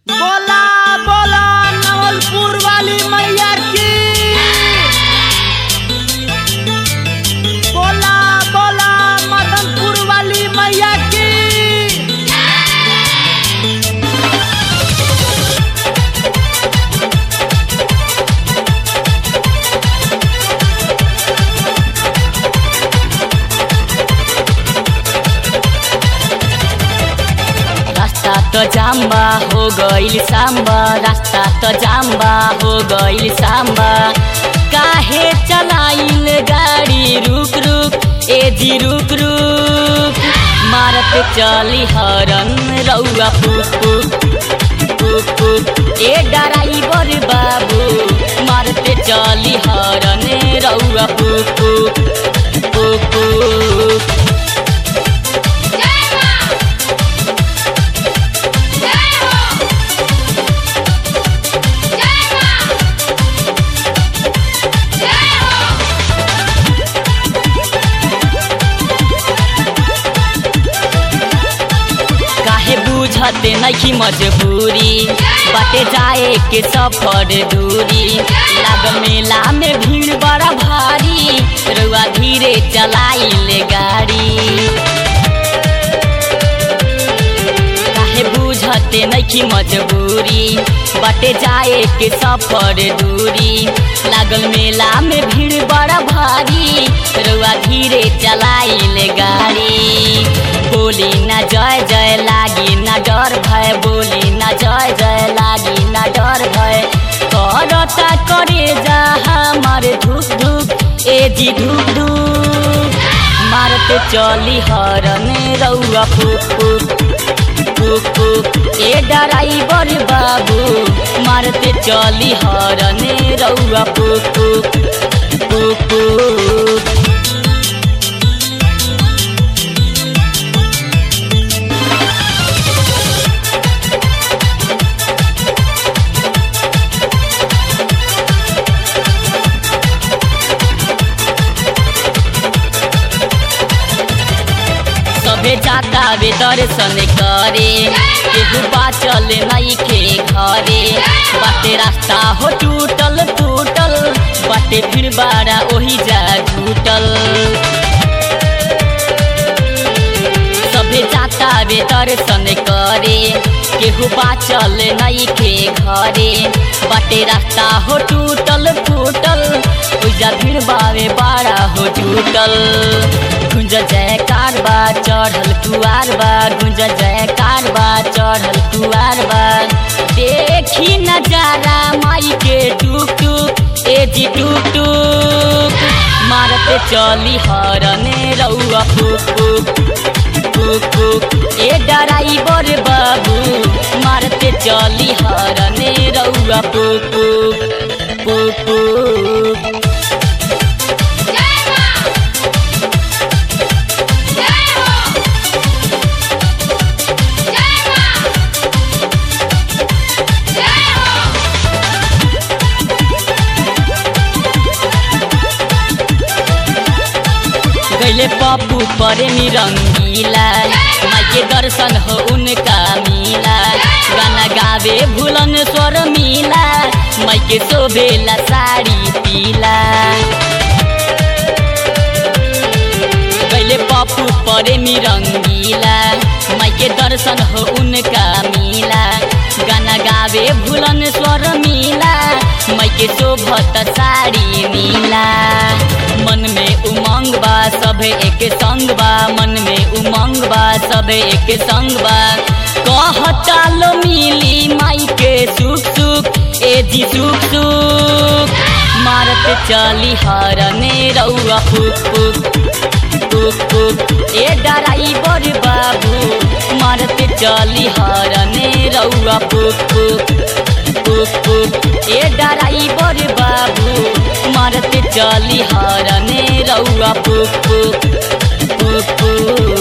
बोला बोला नवलपुर वाली मैया की बोला बोला मदनपुर वाली मैया की रास्ता त जाम्बा हो गइल साम्बा रास्ता त जाम्बा हो गइल साम्बा काहे चलाइल गाडी रुक रुक ए जी रुक रुक मारत चली हरन रौआ पुक पुक पुक पुक ए डराइबर बाबू मारते चली हरन रौआ पुक पुक पुक पुक काहे बुझते नहीं मजबूरी बाटे जाए के सफर दूरी लाग मेला में भीड़ बड़ा भारी रुआ धीरे चलाइले गाड़ी काहे बुझते नहीं मजबूरी बाटे जाए के सफर दूरी लागल मेला में भीड़ बड़ा भारी रुआ धीरे चलाइले गाड़ी बोली ना जय जय लागी ना डर भय बोली ना जय जय लागी ना डर भय करता करे जा हमारे धुक धुक ए जी धुक धुक मारते चली हरन रौआ फुक फुक फुक फुक ए डराइबर बाबू मारते चली हरन रौआ फुक फुक फुक फुक सबे जाता वे दर्शन करे केहू बाचल नइखे घरे बाटे रास्ता हो टूटल टूटल बाटे फिर बारा ओही जा टूटल सबे जाता वे दर्शन करे केहू बाचल नइखे घरे बाटे रास्ता हो टूटल फूटल पूजा भीड़ बावे बाड़ा हो टूटल गुंज जयकार बा चढ़ल कुआर बा गुंज जयकार बा चढ़ल कुआर बा देखी नजारा माई के टुक टुक ए जी टुक टुक मारते चली हरने रौआ फुक फुक फुक फुक ए डराइबर बाबू मारते चली हरने रौआ फुक फुक फुक फुक गैले पप्पू प्रेमी रंगीला माई के दर्शन हो उनका मिला गाना गावे भूलन स्वर मिला माई के शोभेला साड़ी पीला गैले पप्पू प्रेमी रंगीला माई के दर्शन हो उनका मिला गाना गावे भूलन स्वर मिला माई के शोभत साड़ी मिला मन में उमंग बा सभे एक संग बा मन में उमंग बा सभे एक संग बा कहता लो मिली माई के सुख सुख ए जी सुख सुख मारत चली हरने रौआ फुक फुक फुक फुक ए डराइबर बाबू मारत चली हरने रौआ फुक फुक फुक फुक ए डराइबर बाबू मारत चली हरने रौआ फुक फुक फुक फुक